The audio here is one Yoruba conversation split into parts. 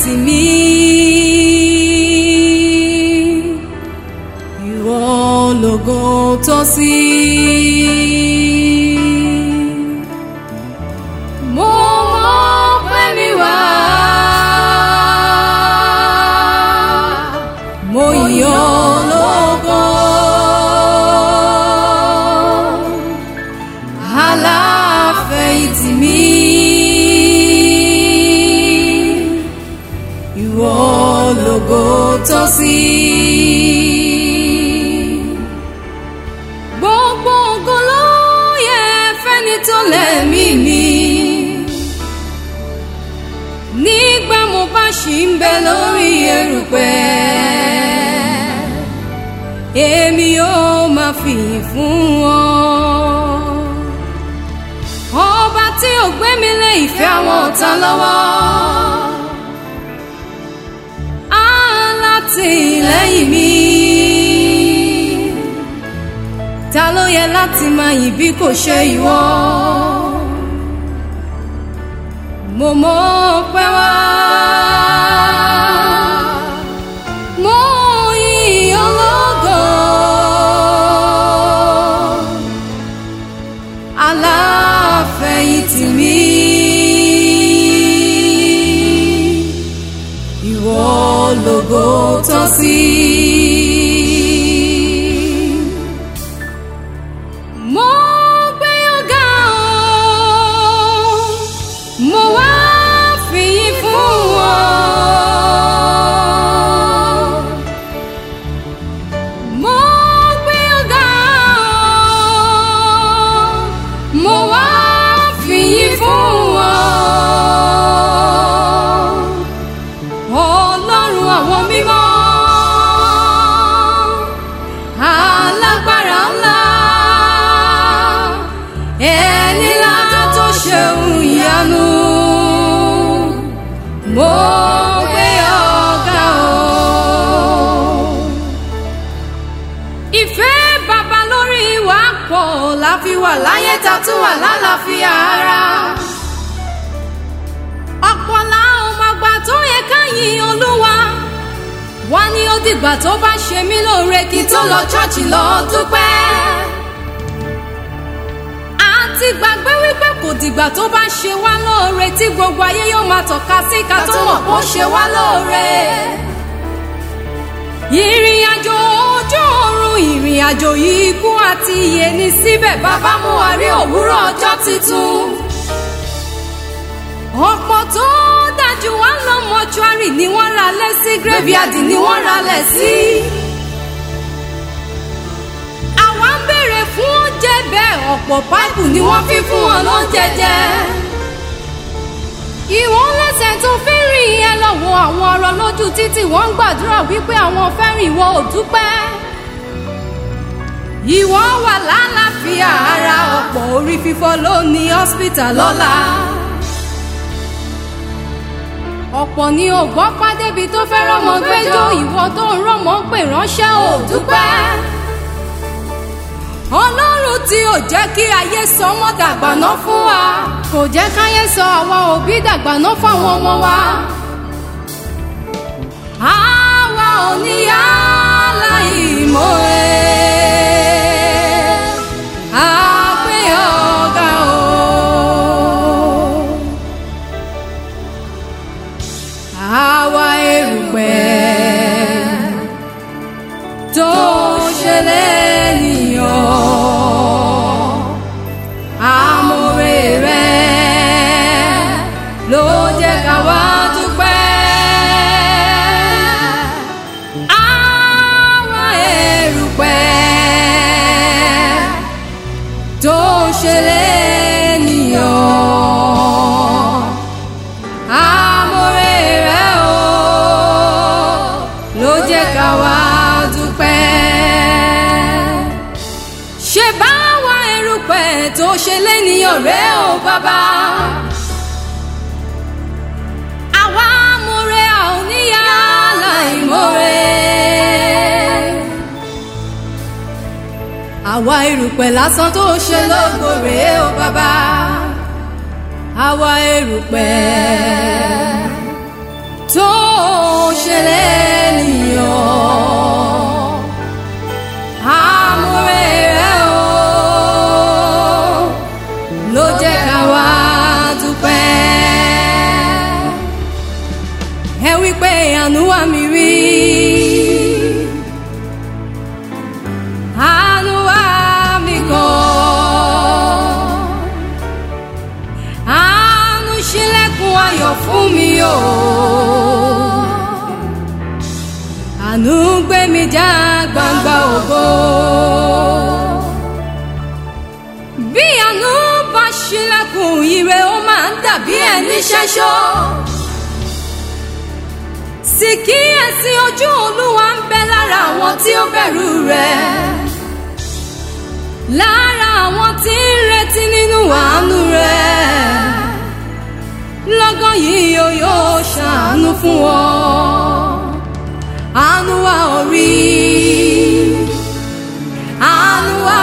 tì mí. Ìwọ lógo tọ́ sí. Mo mọ̀ pé mi wá. Mo yọ̀ ọ́ lógo. Aláfẹ̀yìntì mi. Ìwọ lógo tọ́ sí. Gbogbo ògo ló yẹ fẹ́ni tó lẹ́mí mi. Nígbà mo bá ṣì ń bẹ lórí erùpẹ̀, èmi yóò máa fìyìn fún wọn. Ọba tí ò gbé mi lé ìfẹ́ àwọn ọ̀tá lọ́wọ́. Alátìlẹ́yìn mi. Ta ló yẹ láti máa yìn bí kò ṣe ìwọ? Mo mọ̀ pé wá. Mo yìn ológo. Aláfẹ̀yìntì mi. Ìwọ lógo tọ́ sí. Mo gbé ọ̀gá o, mo wá fìyìn fún ọ. Mo gbé ọ̀gá o, mo wá fìyìn fún ọ. Ọlọ́run àwọn mímọ́, alágbára ńlá, ẹni láta tó ṣeun ìyanu, mo gbé ọ̀gá o. Ìfẹ́ bàbá lórí wa pọ̀ la fi wà láyé ta tún wà lálàáfíà ara ọ̀pọ̀ làwọn máa gbà tó yẹ ká yin olúwa wá ní ó dìgbà tó bá ṣe mí lóore kí tó lọ ṣọ́ọ̀ṣì lọ dúpẹ́ àti gbàgbé wípé kò dìgbà tó bá ṣe wá lóore tí gbogbo ayé yóò máa tọ́ka sí ká tó mọ̀ kó ṣe wá lóore ìrìn àjò ojú ọ̀run ìrìn àjò ikú àti ìyè ní síbẹ̀ bàbá mú wa rí òwúrọ̀ ọjọ́ tuntun ọ̀pọ̀ tó dájú wá lọ mọ́ṣúárì ni wọ́n ra lẹ̀ sí graveyard ni wọ́n ra lẹ̀ sí. àwa ń béèrè fún oúnjẹ bẹ́ẹ̀ ọ̀pọ̀ páìpù ni wọ́n fi fún wọn lóúnjẹ jẹ. ìwọ̀n lẹ́sẹ̀ tó fi rìn yẹn lọ́wọ́ àwọn ọ̀rọ̀ lójú títì wọ́n ń gbàdúrà wípé àwọn fẹ́ rìn ìwọ ò dúpẹ́. ìwọ wà lálàáfíà ara ọ̀pọ̀ orí fífọ́ ló ní hospital lọ́la ọ̀pọ̀ ni ò gbọ́ pàdébi tó fẹ́ rọ́mọ gbẹ́jọ́ ìwọ tó ń rọ́mọ pè ránṣẹ́ ò dúpẹ́. ọlọ́run tí ò jẹ́ kí ayé sọ ọmọ dàgbàná fún wa kò jẹ́ káyé sọ àwọn òbí dàgbàná fáwọn ọmọ wa. àwa ò ní yálà ìmọ̀ ẹ̀ àpé ọ̀gá o. àwa erùpẹ̀ tó ṣẹlẹ̀ nìyàn àmọ̀rè rẹ̀ ló jẹ́ ká wá dúpẹ́. àwa erùpẹ̀ tó ṣẹlẹ̀ nìyàn àmọ̀rè rẹ̀ o ló jẹ́ ká wá dúpẹ́. ṣe bá wa erùpẹ̀ tó ṣe lẹ́nìyàn rẹ̀ o bàbá. àwa amọ̀rè a ò níyà láìmọ̀rè. àwa erùpẹ̀ lásán tó ṣe lógo rèé o bàbá àwa erùpẹ̀ tó ayọ̀ fún mi o. àánú gbé mi já gbangba ògo. bí àánú bá ṣílẹ̀kùn ire ó máa ń dàbí ẹni ṣẹ́ṣọ́. sì kíyèsí ojú olúwa ń bẹ lára àwọn tí ó bẹ̀rù rẹ̀. lára àwọn tí ń retí nínú àánú rẹ̀. lọ́gán yìí yóò yóò ṣàánú fún wọn. àánú wa orí. àánú wa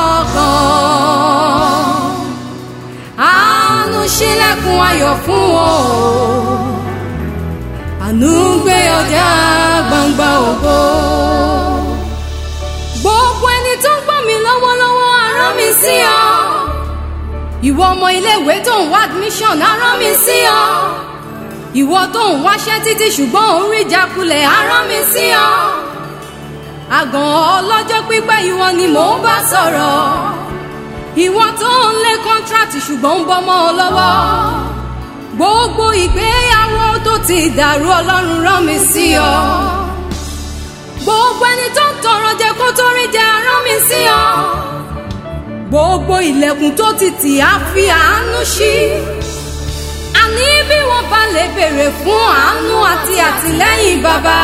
ọkàn. àánú ṣílẹ̀kùn ayọ̀ fún wọn o àánú gbé ọjà gbangba ògo. gbogbo ẹni tó ń gbọ́ mi lọ́wọ́lọ́wọ́ arán mi sí ọ. ìwọ ọmọ iléèwé tó ń wá admission arán mi sí ọ. ìwọ tó ń wáṣẹ́ títí ṣùgbọ́n ò ń rí ìjákulẹ̀ arán mi sí ọ. àgàn ọlọ́jọ́ pípẹ́ ìwọ ni mò ń bá sọ̀rọ̀. ìwọ tó ń lé contract ṣùgbọ́n ń bọ́ mọ́ ọ lọ́wọ́ gbogbo ìgbéyàwó tó ti dàrú ọlọ́run rán mi sí ọ. gbogbo ẹni tó ń tọrọ jẹ kó tó rí jẹ rán mi sí ọ. gbogbo ilẹ̀kùn tó ti tì á fi àánú ṣí. àní bí wọ́n bá lè béèrè fún àánú àti àtìlẹ́yìn bàbá.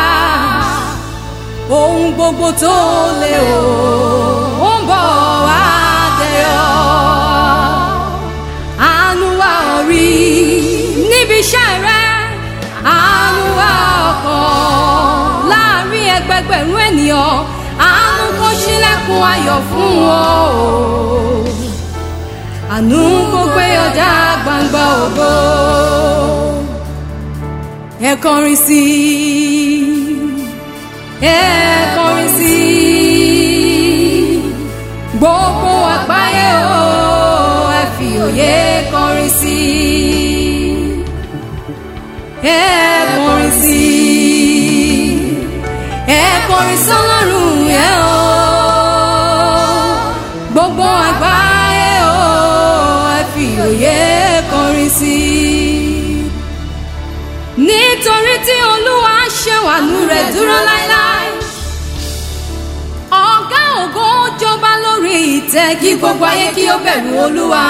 ohun gbogbo tó lè o ó ń bọ̀ wá dẹ̀yọ̀. àánú wa orí níbi iṣẹ́ rẹ àánú wa ọkàn láàrin ẹgbẹgbẹ̀rún ènìyàn àánú kó ṣílẹ̀kùn ayọ̀ fún wọn o àánú kó gbé ọjà gbangba ògo ẹ kọrin sí i ẹ kọrin sí i gbogbo àgbáyé o ẹ fi òye kọrin sí i ẹ kọrin sí i ẹ kọrin sọ́lọ́run ẹ o gbogbo àgbáyé o ẹ fi òye kọrin sí i nítorí tí olúwa ṣèwàlú rẹ̀ dúró láéláé ọ̀gá ògo jọba lórí ìtẹ́ kí gbogbo ayé kí ó bẹ̀rù olúwa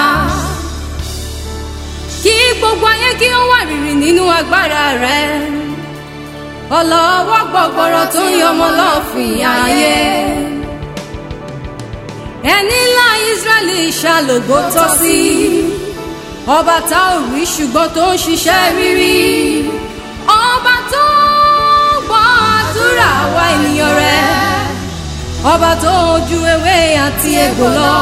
kí gbogbo ayé kí ó wà rìrì nínú agbára rẹ̀ ọlọ́wọ́ gbọ̀gbọ̀rọ̀ tó ń yọmọ lọ́fìn ayé ẹni ńlá Ísírẹ́lì ṣàlògbó tọ́ sí ọba tá ò rí ṣùgbọ́n tó ń ṣiṣẹ́ rírí ọba tó gbọ́ àdúrà wa ènìyàn rẹ̀ ọba tó ju ewé àti egbò lọ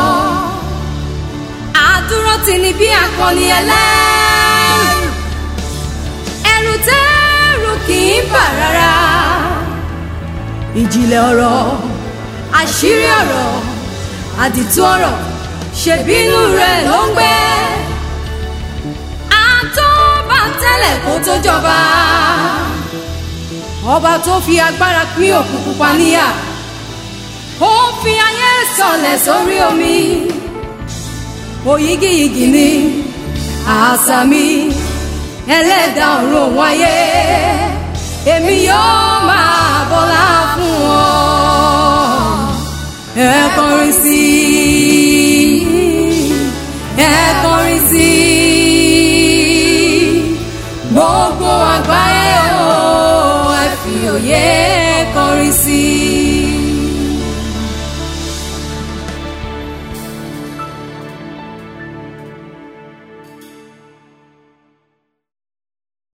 àdúró tì ní bí akọni ẹlẹ́rù ẹ̀rù tẹ́rù kì í bà rárá ìjìnlẹ̀ ọ̀rọ̀ àṣírí ọ̀rọ̀ àdìtú ọ̀rọ̀ ṣèbínú rẹ̀ ló ń gbé àtọ́ba tẹ́lẹ̀ kó tó jọba ọba tó fi agbára pín òkú pupa níyà ó fi ayé sọlẹ̀ sórí omi òyígíyigì ni àṣà mi ẹlẹ́dàá ọ̀run òun ayé èmi yóò máa bọ́lá fún ọ ẹ kọrin sí i ẹ kọrin sí i gbogbo àgbáyé o ẹ fi òye kọrin sí i.